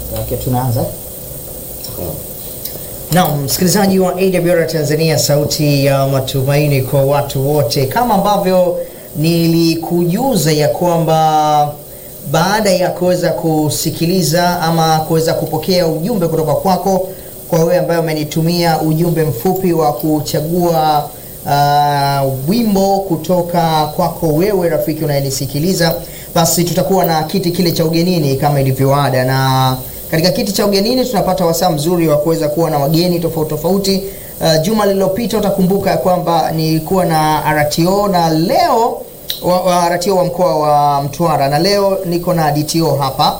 Okay, tunaanza. Naam, msikilizaji wa AWR Tanzania, sauti ya matumaini kwa watu wote, kama ambavyo nilikujuza ya kwamba baada ya kuweza kusikiliza ama kuweza kupokea ujumbe kutoka kwako, kwa wewe ambaye umenitumia ujumbe mfupi wa kuchagua uh, wimbo kutoka kwako wewe rafiki unayenisikiliza, basi tutakuwa na kiti kile cha ugenini kama ilivyoada, na katika kiti cha ugenini tunapata wasaa mzuri wa kuweza kuwa na wageni tofauti tofauti. Uh, juma lililopita utakumbuka ya kwamba nilikuwa na RTO na leo wa, wa RTO wa mkoa wa Mtwara na leo niko na DTO hapa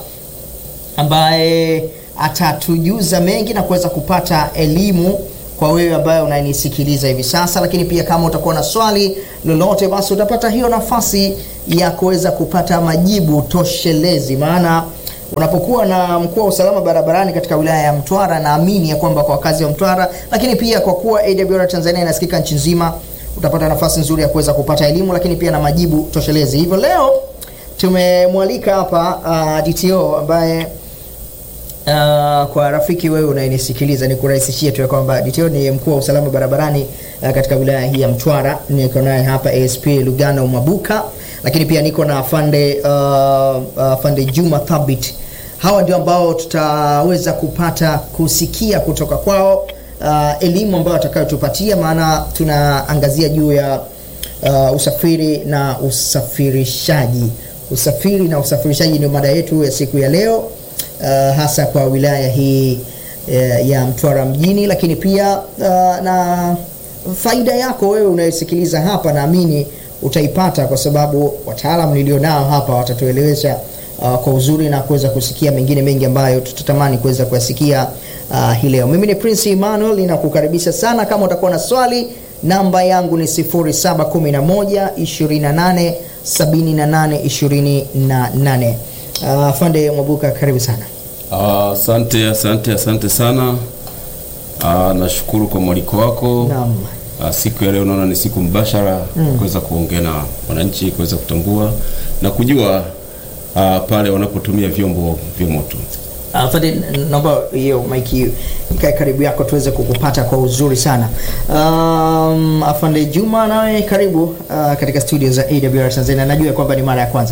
ambaye atatujuza mengi na kuweza kupata elimu kwa wewe ambaye unanisikiliza hivi sasa, lakini pia kama utakuwa na swali lolote, basi utapata hiyo nafasi ya kuweza kupata majibu toshelezi, maana unapokuwa na mkuu wa usalama barabarani katika wilaya ya Mtwara, naamini ya kwamba kwa wakazi wa Mtwara, lakini pia kwa kuwa AWR Tanzania inasikika nchi nzima, utapata nafasi nzuri ya kuweza kupata elimu, lakini pia na majibu toshelezi. Hivyo leo tumemwalika hapa uh, DTO ambaye Uh, kwa rafiki wewe unayenisikiliza ni kurahisishia tu ya kwamba DTO ni mkuu wa usalama barabarani uh, katika wilaya hii ya Mtwara. Niko naye hapa ASP Lugano Mwabuka, lakini pia niko na afande uh, afande Juma Thabit. Hawa ndio ambao tutaweza kupata kusikia kutoka kwao uh, elimu ambayo watakayotupatia, maana tunaangazia juu ya uh, usafiri na usafirishaji. Usafiri na usafirishaji ndio mada yetu ya siku ya leo. Uh, hasa kwa wilaya hii uh, ya Mtwara mjini, lakini pia uh, na faida yako wewe unayesikiliza hapa, naamini utaipata kwa sababu wataalamu nilionao hapa watatuelewesha uh, kwa uzuri na kuweza kusikia mengine mengi ambayo tutatamani kuweza kuyasikia uh, hii leo. Mimi ni Prince Emmanuel, ninakukaribisha sana. Kama utakuwa na swali, namba yangu ni 0711 28 78 28. Afande uh, Mwabuka karibu sana. Asante uh, asante asante sana uh, nashukuru kwa mwaliko wako. Naam. Uh, siku ya leo naona ni siku mbashara mm. kuweza kuongea na wananchi kuweza kutambua na kujua uh, pale wanapotumia vyombo vya moto. Afande, naomba hiyo maiki ikae karibu yako tuweze kukupata kwa uzuri sana. Um, Afande Juma nawe karibu uh, katika studio za AWR Tanzania. Najua kwamba ni mara ya kwanza.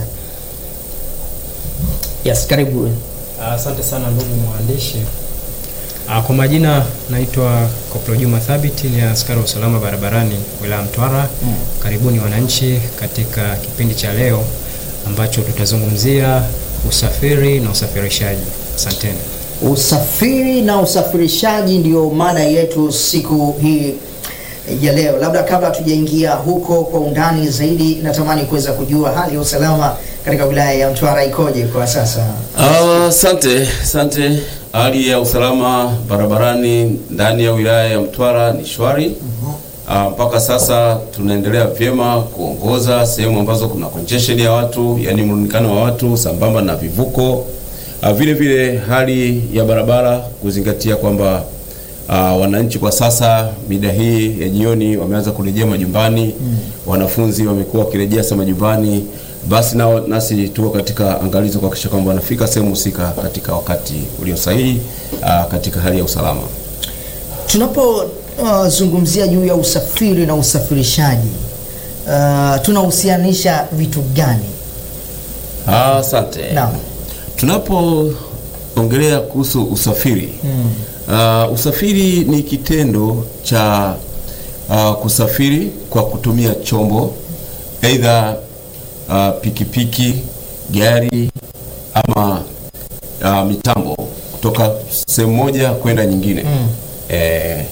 Yes, karibu. Asante uh, sana ndugu mwandishi. Uh, kwa majina naitwa Koplo Juma Thabit, ni askari wa usalama barabarani wilaya Mtwara. Mm. Karibuni wananchi katika kipindi cha leo ambacho tutazungumzia usafiri na usafirishaji. Asanteni. Usafiri na usafirishaji ndio mada yetu siku hii ya leo. Labda kabla hatujaingia huko kwa undani zaidi, natamani kuweza kujua hali ya usalama katika wilaya ya Mtwara ikoje kwa sasa? Asante uh, asante. Hali ya usalama barabarani ndani ya wilaya ya Mtwara ni shwari. Uh, mpaka sasa tunaendelea vyema kuongoza sehemu ambazo kuna congestion ya watu, yani mrundikano wa watu sambamba na vivuko. Uh, vile vile hali ya barabara kuzingatia kwamba uh, wananchi kwa sasa mida hii ya jioni wameanza kurejea majumbani mm. Wanafunzi wamekuwa wakirejea sasa majumbani, basi nao nasi tuko katika angalizo kuhakikisha kwamba wanafika sehemu husika katika wakati ulio sahihi uh, katika hali ya usalama. Tunapozungumzia uh, juu ya usafiri na usafirishaji uh, tunahusianisha vitu gani? Asante. Uh, naam. Tunapoongelea kuhusu usafiri Mm. Uh, usafiri ni kitendo cha uh, kusafiri kwa kutumia chombo aidha uh, pikipiki, gari ama uh, mitambo kutoka sehemu moja kwenda nyingine. Mm. Eh,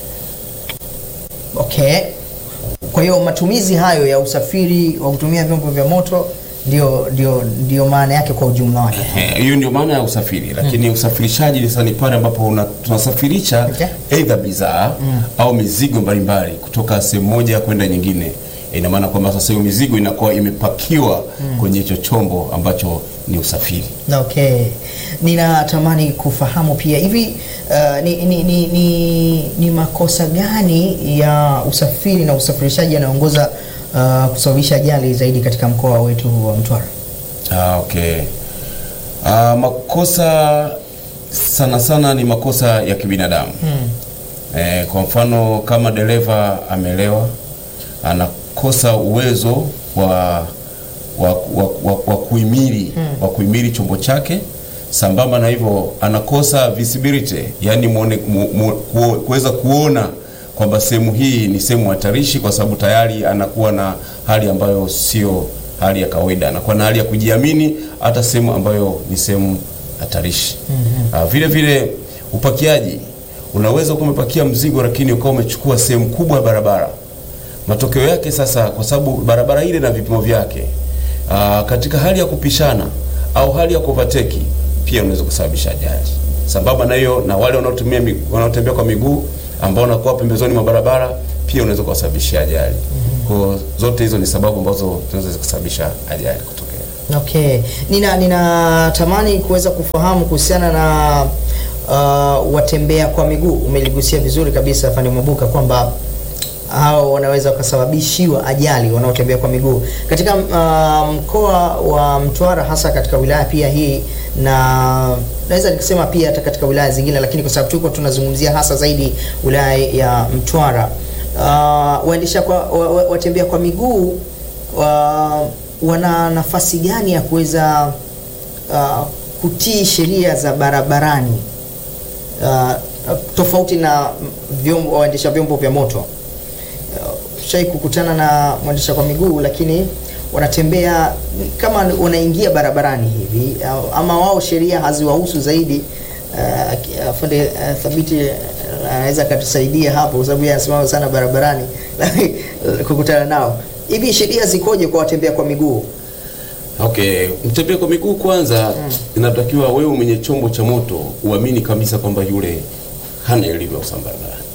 Okay. Kwa hiyo matumizi hayo ya usafiri wa kutumia vyombo vya moto ndio ndio ndio maana yake kwa ujumla wake. eh, hiyo ndio maana ya usafiri, lakini usafirishaji ni sasa ni pale ambapo una- tunasafirisha Okay. aidha bidhaa au mizigo mbalimbali kutoka sehemu moja kwenda nyingine. Ina maana kwamba sasa hiyo mizigo inakuwa imepakiwa kwenye hicho chombo ambacho ni usafiri. Okay. Ninatamani kufahamu pia hivi uh, ni, ni, ni, ni, ni makosa gani ya usafiri na usafirishaji yanayoongoza uh, kusababisha ajali zaidi katika mkoa wetu wa Mtwara? Ah, okay. Ah, makosa sana sana ni makosa ya kibinadamu Mm. Eh, kwa mfano kama dereva amelewa anakosa uwezo wa wa, wa, wa, wa kuhimili wa kuhimili chombo chake. Sambamba na hivyo anakosa visibility, yani muone, mu, mu, kuo- kuweza kuona kwamba sehemu hii ni sehemu hatarishi, kwa sababu tayari anakuwa na hali ambayo sio hali ya kawaida, anakuwa na hali ya kujiamini hata sehemu ambayo ni sehemu hatarishi. Ah, vile vile upakiaji, unaweza kuwa umepakia mzigo lakini ukawa umechukua sehemu kubwa ya barabara. Matokeo yake sasa, kwa sababu barabara ile na vipimo vyake, aa, katika hali ya kupishana au hali ya kuvateki pia unaweza kusababisha ajali. Sambamba na hiyo, na wale wanaotumia mi- wanaotembea kwa miguu ambao wanakuwa pembezoni mwa barabara pia unaweza kuwasababishia ajali. Kwa zote hizo ni sababu ambazo zinaweza kusababisha ajali kutokea. Okay. Nina ninatamani kuweza kufahamu kuhusiana na uh, watembea kwa miguu. Umeligusia vizuri kabisa Fani Mwabuka kwamba hao wanaweza wakasababishiwa ajali wanaotembea kwa miguu katika uh, mkoa wa Mtwara, hasa katika wilaya pia hii, na naweza nikisema pia hata katika wilaya zingine, lakini kwa sababu tuko tunazungumzia hasa zaidi wilaya ya Mtwara, uh, waendesha kwa wa- wa- watembea kwa miguu wa, wana nafasi gani ya kuweza uh, kutii sheria za barabarani uh, tofauti na vyombo waendesha vyombo vya moto? Uh, shai kukutana na mwendesha kwa miguu lakini wanatembea kama wanaingia barabarani hivi au- ama wao sheria haziwahusu zaidi. Uh, aki- Afande uh, Thabiti uh, anaweza akatusaidia hapo, kwa sababu yeye anasimama sana barabarani kukutana nao. Hivi sheria zikoje kwa watembea kwa miguu? Okay, mtembea kwa miguu kwanza, inatakiwa wewe mwenye chombo cha moto uamini kabisa kwamba yule hana elimu ya usalama barabarani.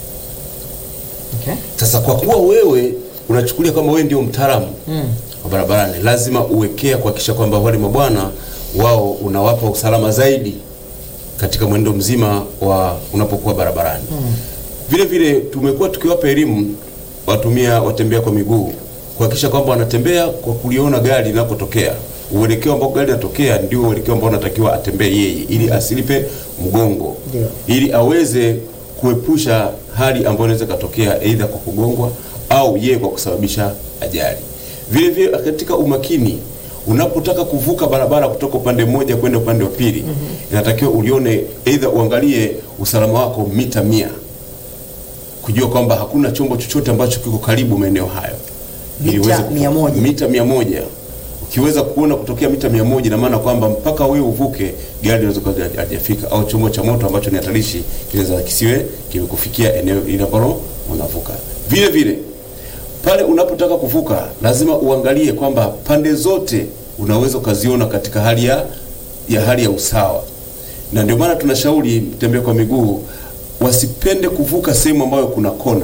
Okay. Sasa kwa kuwa wewe unachukulia kama wewe ndio mtaalamu Mm. wa barabarani, lazima uwekea kuhakikisha kwamba wale mabwana wao unawapa usalama zaidi katika mwendo mzima wa unapokuwa barabarani. Vile vile tumekuwa tukiwapa elimu watumia watembea kwa miguu kuhakikisha kwamba wanatembea kwa kuliona gari linapotokea. Uelekeo ambao gari linatokea ndio uelekeo ambao anatakiwa atembee yeye, ili asilipe mgongo, Ndio. ili aweze kuepusha hali ambayo inaweza katokea aidha kwa kugongwa au yeye kwa kusababisha ajali. Vile vile katika umakini, unapotaka kuvuka barabara kutoka upande mmoja kwenda upande wa pili, inatakiwa ulione aidha uangalie usalama wako mita mia kujua kwamba hakuna chombo chochote ambacho kiko karibu maeneo hayo Ili Mita uweze kufu- mia moja. mita mia moja ukiweza kuona kutokea mita mia moja ina maana kwamba mpaka wewe uvuke gari linaweza kuwa halija- halijafika au chombo cha moto ambacho ni hatarishi kinaweza kisiwe kimekufikia eneo ile ambalo unavuka. Vile vile pale unapotaka kuvuka lazima uangalie kwamba pande zote unaweza ukaziona katika hali ya, ya hali ya usawa, na ndio maana tunashauri mtembea kwa miguu wasipende kuvuka sehemu ambayo kuna kona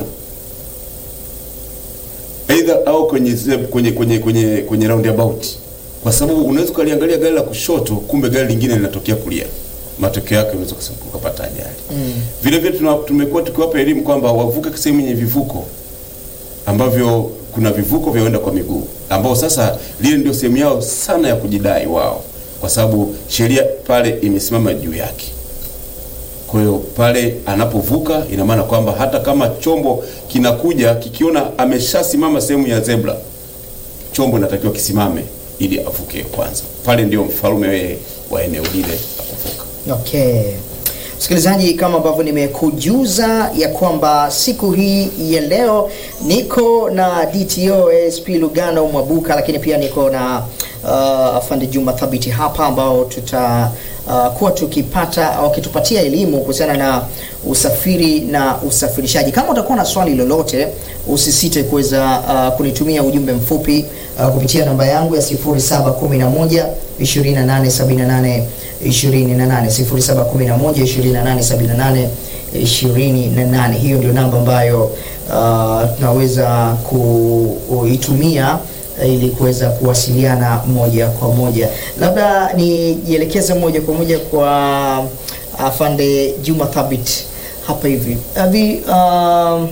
aidha au kwenye ze- kwenye kwenye kwenye kwenye roundabout, kwa sababu unaweza ukaliangalia gari la kushoto, kumbe gari lingine linatokea kulia. Matokeo yake unaweza kus- ukapata ajali. Vile vile tuna- tumekuwa tukiwapa elimu kwamba wavuke sehemu yenye vivuko ambavyo kuna vivuko vya waenda kwa miguu, ambao sasa lile ndio sehemu yao sana ya kujidai wao, kwa sababu sheria pale imesimama juu yake. Kwa hiyo pale anapovuka, ina maana kwamba hata kama chombo kinakuja kikiona ameshasimama sehemu ya zebra, chombo inatakiwa kisimame ili avuke kwanza. Pale ndio mfalme wewe wa eneo lile la kuvuka. Okay. Msikilizaji, kama ambavyo nimekujuza ya kwamba siku hii ya leo niko na DTO ASP Lugano Mwabuka, lakini pia niko na uh, afande Juma Thabiti hapa ambao tuta uh, kuwa tukipata au kitupatia elimu kuhusiana na usafiri na usafirishaji. Kama utakuwa na swali lolote, usisite kuweza uh, kunitumia ujumbe mfupi uh, kupitia namba yangu ya 0711 2878 28 0711 2878 28. Hiyo ndio namba ambayo uh, tunaweza kuitumia ili kuweza kuwasiliana moja kwa moja. Labda nijielekeze moja kwa moja kwa afande Juma Thabit hapa hivi hivi, um,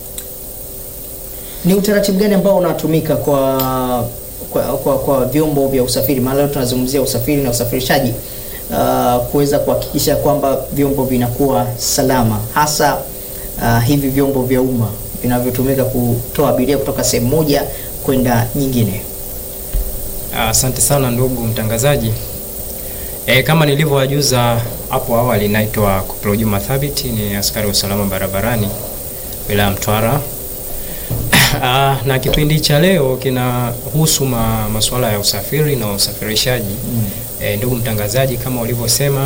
ni utaratibu gani ambao unatumika kwa kwa, kwa, kwa vyombo vya usafiri? Maana leo tunazungumzia usafiri na usafirishaji. uh, kuweza kuhakikisha kwamba vyombo vinakuwa salama hasa uh, hivi vyombo vya umma vinavyotumika kutoa abiria kutoka sehemu moja kwenda nyingine? Asante sana ndugu mtangazaji. E, kama nilivyowajuza hapo awali, naitwa Koplo Juma Thabiti, ni askari wa usalama barabarani wilaya ya Mtwara. Ah, na kipindi cha leo kinahusu ma, masuala ya usafiri na usafirishaji. Mm. E, ndugu mtangazaji, kama ulivyosema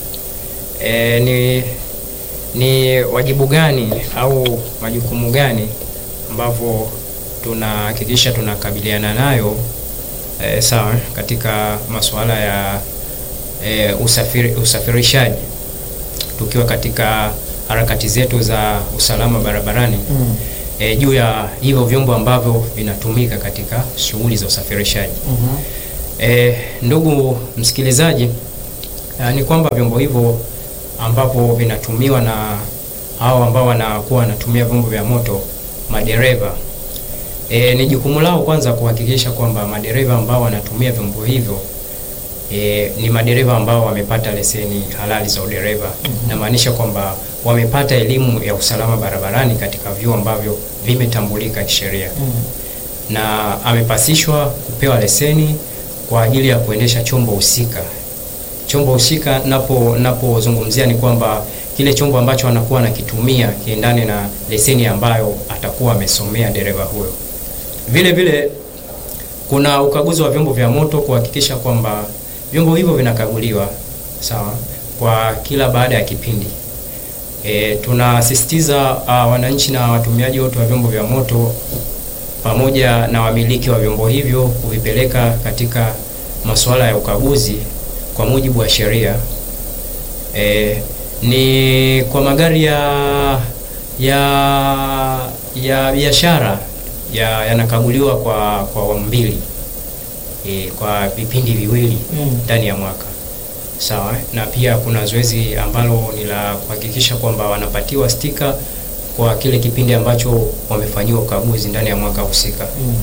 e, ni, ni wajibu gani au majukumu gani ambavyo tunahakikisha tunakabiliana nayo e, sawa katika masuala ya e, usafiri, usafirishaji tukiwa katika harakati zetu za usalama barabarani Mm. e, juu ya hivyo vyombo ambavyo vinatumika katika shughuli za usafirishaji. Mhm. E, ndugu msikilizaji, e, ni kwamba vyombo hivyo ambavyo vinatumiwa na hao ambao wanakuwa wanatumia vyombo vya moto, madereva e, ni jukumu lao kwanza kuhakikisha kwamba madereva ambao wanatumia vyombo hivyo e, ni madereva ambao wamepata leseni halali za udereva. Namaanisha kwamba wamepata elimu ya usalama barabarani katika vyuo ambavyo vimetambulika kisheria Mm. na amepasishwa kupewa leseni kwa ajili ya kuendesha chombo husika. Chombo husika napo napozungumzia ni kwamba kile chombo ambacho anakuwa anakitumia kiendane na leseni ambayo atakuwa amesomea dereva huyo. Vile vile kuna ukaguzi wa vyombo vya moto kuhakikisha kwamba vyombo hivyo vinakaguliwa sawa kwa kila baada ya kipindi. E, tunasisitiza uh, wananchi na watumiaji wote wa vyombo vya moto pamoja na wamiliki wa vyombo hivyo kuvipeleka katika masuala ya ukaguzi kwa mujibu wa sheria. E, ni kwa magari ya ya ya biashara ya yanakaguliwa kwa kwa awamu mbili e, kwa vipindi viwili Mm. ndani ya mwaka sawa. Na pia kuna zoezi ambalo ni la kuhakikisha kwamba wanapatiwa stika kwa kile kipindi ambacho wamefanyiwa ukaguzi ndani ya mwaka husika. Mm.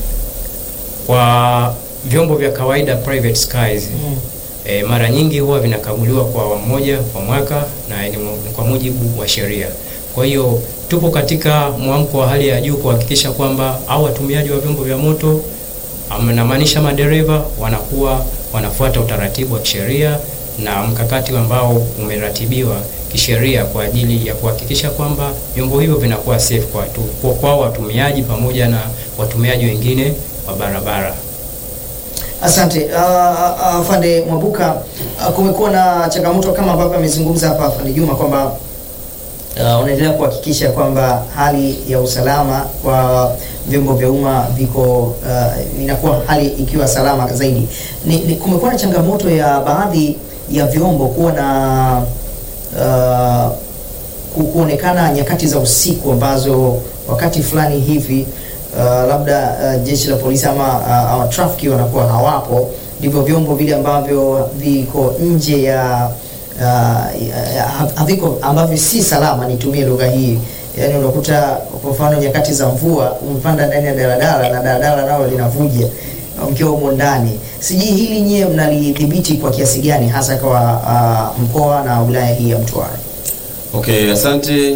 Kwa vyombo vya kawaida private skies Mm. e, mara nyingi huwa vinakaguliwa kwa awamu moja kwa mwaka na ni mu- kwa mujibu wa sheria. Kwa hiyo tupo katika mwamko wa hali ya juu kuhakikisha kwamba au watumiaji wa vyombo vya moto am- namaanisha madereva wanakuwa wanafuata utaratibu wa kisheria na mkakati ambao umeratibiwa kisheria kwa ajili ya kuhakikisha kwamba vyombo hivyo vinakuwa safe kwa watu, kwa, kwa watumiaji pamoja na watumiaji wengine wa barabara. Asante uh, uh, afande Mwabuka. Uh, kumekuwa na changamoto kama ambavyo amezungumza hapa afande Juma kwamba uh, unaendelea kuhakikisha kwamba hali ya usalama kwa vyombo vya umma viko uh, inakuwa hali ikiwa salama zaidi. Ni, ni, kumekuwa na changamoto ya baadhi ya vyombo kuwa na uh, ku- kuonekana nyakati za usiku ambazo wakati fulani hivi uh, labda uh, jeshi la polisi ama uh, ama trafiki wanakuwa hawapo, ndivyo vyombo vile ambavyo viko nje ya uh, ya- ya- haviko ambavyo si salama, nitumie lugha hii. Yaani unakuta kwa mfano nyakati za mvua umepanda ndani ya daladala na daladala nalo linavuja mkiwa humo ndani. Sijui hili nyie mnalidhibiti kwa kiasi gani hasa kwa uh, mkoa na wilaya hii ya Mtwara? Okay, asante.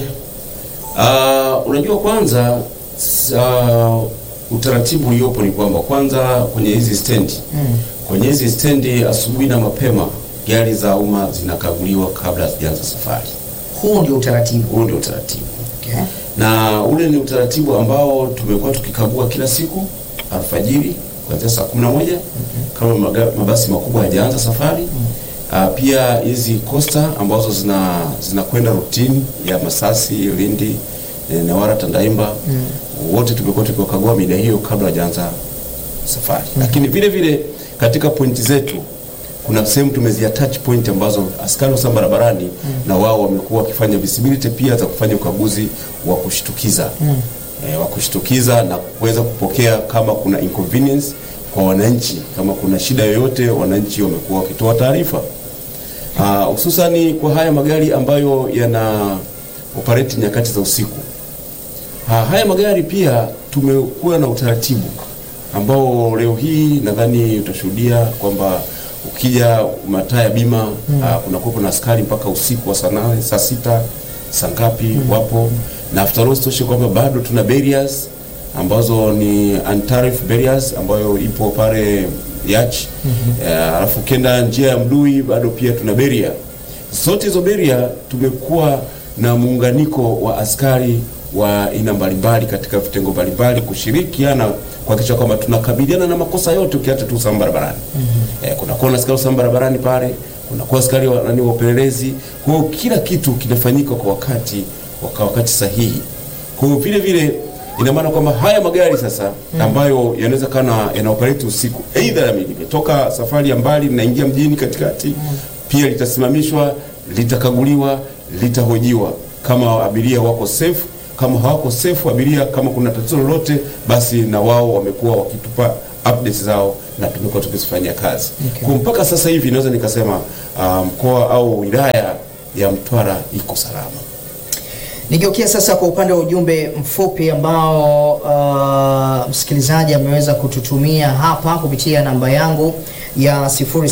Uh, unajua kwanza s- uh, utaratibu uliopo ni kwamba kwanza kwenye hizi stendi Mm. kwenye hizi stendi asubuhi na mapema gari za umma zinakaguliwa kabla hazijaanza safari. Huu ndio utaratibu. Huo ndio utaratibu, Okay. na ule ni utaratibu ambao tumekuwa tukikagua kila siku alfajiri kuanzia saa kumi na moja kama maga- mabasi makubwa hayajaanza safari. Uh, pia hizi costa ambazo zina zinakwenda rutini ya Masasi, Lindi, eh, Newala, Tandaimba wote tumekuwa tukiwakagua mida hiyo kabla hajaanza safari. Lakini vile vile katika pointi zetu kuna sehemu tumezia touch point ambazo askari wa usalama barabarani na wao wamekuwa wakifanya visibility pia za kufanya ukaguzi wa kushtukiza eh, wa kushtukiza na kuweza kupokea kama kuna inconvenience kwa wananchi, kama kuna shida yoyote, wananchi wamekuwa wakitoa taarifa Ah, hususani kwa haya magari ambayo yana operate nyakati za usiku. Ha, haya magari pia tumekuwa na utaratibu ambao leo hii nadhani utashuhudia kwamba ukija mataa ya bima mm. uh, kuna kuwepo na askari mpaka usiku wa saa nane saa sita saa ngapi wapo na after all sitoshe kwamba bado tuna barriers ambazo ni untariff barriers ambayo ipo pale Yach mm-hmm. alafu ukienda njia ya Mdui bado pia tuna barrier zote hizo beria tumekuwa na muunganiko wa askari wa aina mbalimbali katika vitengo mbalimbali kushirikiana kuhakikisha kwamba tunakabiliana na makosa yote ukiacha tu usalama barabarani. Mm-hmm. Eh, kunakuwa na askari wa usalama barabarani pale, kunakuwa askari wa nani wa upelelezi. Kwa hiyo kila kitu kinafanyika kwa wakati kwa wakati sahihi. Kwa hiyo vile vile ina maana kwamba haya magari sasa ambayo yanaweza kana yana operate usiku, aidha limetoka safari ya mbali linaingia mjini katikati, pia litasimamishwa, litakaguliwa, litahojiwa kama abiria wako safe. Kama hawako safe abiria, kama kuna tatizo lolote, basi na wao wamekuwa wakitupa updates zao na tumekuwa tukizifanyia kazi Okay. kwa mpaka sasa hivi naweza nikasema ah, mkoa au wilaya ya Mtwara iko salama. Nigeukia sasa kwa upande wa ujumbe mfupi ambao uh, msikilizaji ameweza kututumia hapa kupitia namba yangu ya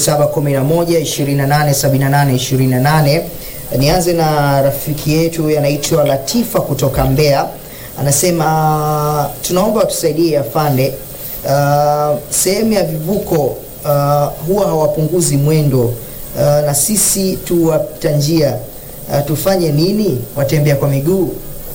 0711287828. Nianze na rafiki yetu anaitwa Latifa kutoka Mbeya, anasema tunaomba tusaidie afande, uh, sehemu ya vivuko uh, huwa hawapunguzi mwendo uh, na sisi tu wapita njia uh, tufanye nini watembea kwa miguu?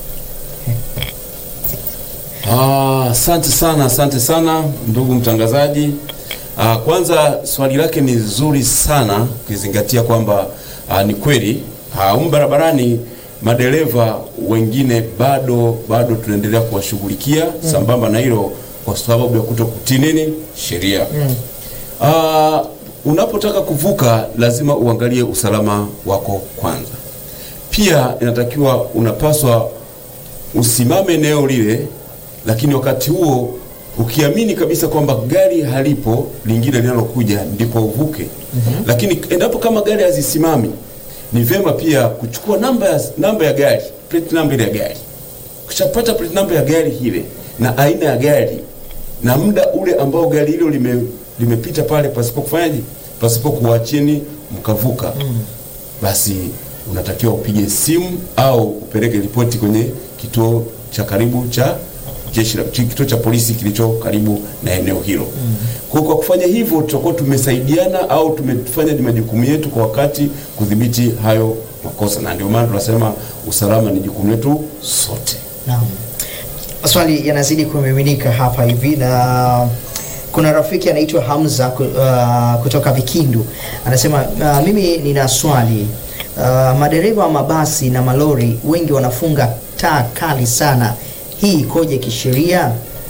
Ah, Asante sana, asante sana ndugu mtangazaji. Ah, kwanza swali lake ni zuri sana ukizingatia kwamba ah, ni kweli ah, humu barabarani madereva wengine bado bado tunaendelea kuwashughulikia sambamba na hilo kwa sababu ya kutokutii nini sheria. Ah, unapotaka kuvuka lazima uangalie usalama wako kwanza. Pia inatakiwa unapaswa usimame eneo lile, lakini wakati huo ukiamini kabisa kwamba gari halipo lingine linalokuja ndipo uvuke. Lakini endapo kama gari hazisimami, ni vyema pia kuchukua namba ya, namba ya gari plate number ile ya gari. Ukishapata plate number ya gari ile na aina ya gari na muda ule ambao gari hilo lime, limepita pale pasipo kufanyaje, pasipo kuachini mkavuka basi unatakiwa upige simu au upeleke ripoti kwenye kituo cha karibu cha jeshi la chi- kituo cha polisi kilicho karibu na eneo hilo. Kwa kwa kufanya hivyo tutakuwa tumesaidiana au tumefanya ni majukumu yetu kwa wakati kudhibiti hayo makosa, na ndio maana tunasema usalama ni jukumu letu sote. Naam. Maswali yanazidi kumiminika hapa hivi na kuna rafiki anaitwa Hamza ku- uh, kutoka Vikindu anasema uh, mimi nina swali uh, madereva wa mabasi na malori wengi wanafunga taa kali sana, hii ikoje kisheria?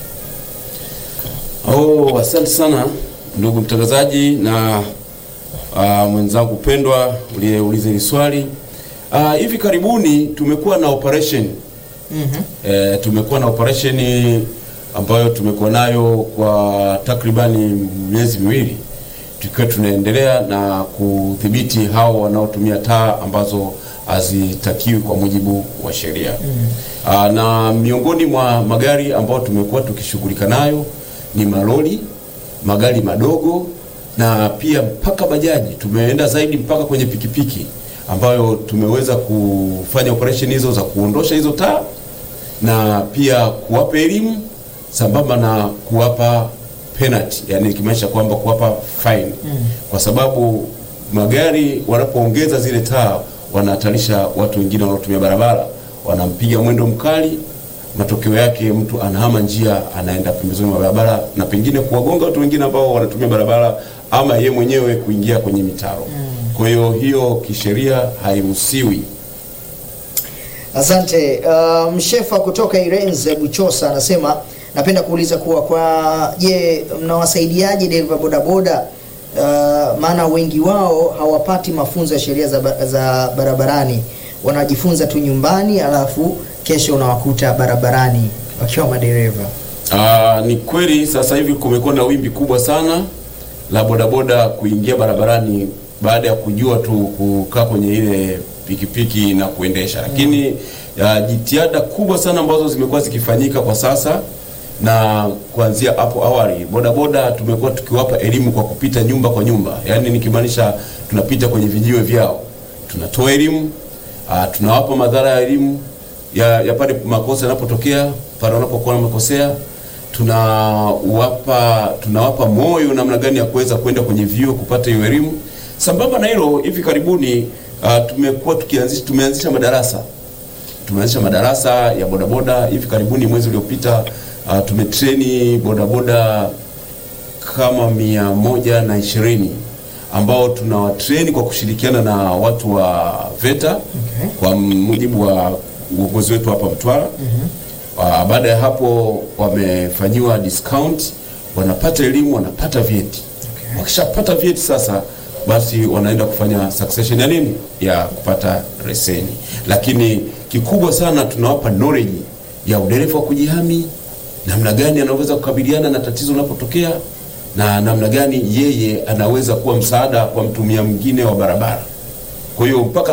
Oh, asante sana ndugu mtangazaji na uh, mwenzangu pendwa uliyeuliza hili swali. Uh, hivi karibuni tumekuwa na operation Mhm. E, tumekuwa na operation ambayo tumekuwa nayo kwa takribani miezi miwili tukiwa tunaendelea na kudhibiti hao wanaotumia taa ambazo hazitakiwi kwa mujibu wa sheria. Mm. Na miongoni mwa magari ambayo tumekuwa tukishughulika nayo ni malori, magari madogo na pia mpaka bajaji. Tumeenda zaidi mpaka kwenye pikipiki ambayo tumeweza kufanya operation hizo za kuondosha hizo taa na pia kuwapa elimu sambamba na kuwapa penalty, yani ikimaanisha kwamba kuwapa fine kwa sababu magari wanapoongeza zile taa wanahatarisha watu wengine wanaotumia barabara, wanampiga mwendo mkali, matokeo yake mtu anahama njia, anaenda pembezoni mwa barabara na pengine kuwagonga watu wengine ambao wanatumia barabara ama ye mwenyewe kuingia kwenye mitaro. Kwa hiyo hiyo kisheria hairuhusiwi. Asante. Uh, Mshefa kutoka Irenze Buchosa anasema napenda kuuliza kuwa kwa je, mnawasaidiaje dereva bodaboda uh, maana wengi wao hawapati mafunzo ya sheria za, ba- za barabarani, wanajifunza tu nyumbani, alafu kesho unawakuta barabarani wakiwa madereva. Aa, ni kweli sasa hivi kumekuwa na wimbi kubwa sana la bodaboda kuingia barabarani baada ya kujua tu kukaa kwenye ile pikipiki na kuendesha, lakini ya, jitihada kubwa sana ambazo zimekuwa zikifanyika kwa sasa na kuanzia hapo awali bodaboda tumekuwa tukiwapa elimu kwa kupita nyumba kwa nyumba, yaani nikimaanisha tunapita kwenye vijiwe vyao, tunatoa elimu ah, tunawapa madhara ya elimu ya, ya pale makosa yanapotokea pale wanapokuwa wamekosea, tunawapa tunawapa moyo namna gani ya kuweza kwenda kwenye vyuo kupata hiyo elimu. Sambamba na hilo, hivi karibuni uh, tumekuwa tukianzisha tumeanzisha madarasa tumeanzisha madarasa ya bodaboda. Hivi karibuni mwezi uliopita uh, tumetreni bodaboda kama mia moja na ishirini ambao tunawatreni kwa kushirikiana na watu wa VETA Okay. kwa mujibu wa uongozi wetu hapa Mtwara. Uh, baada ya hapo wamefanyiwa discount, wanapata elimu, wanapata vyeti. Okay. Wakishapata vyeti sasa, basi wanaenda kufanya succession ya nini, ya kupata leseni. Lakini kikubwa sana tunawapa knowledge ya udereva wa kujihami, namna gani anaweza kukabiliana na tatizo linapotokea na namna gani yeye anaweza kuwa msaada kwa mtumia mwingine wa barabara. Kwa hiyo mpaka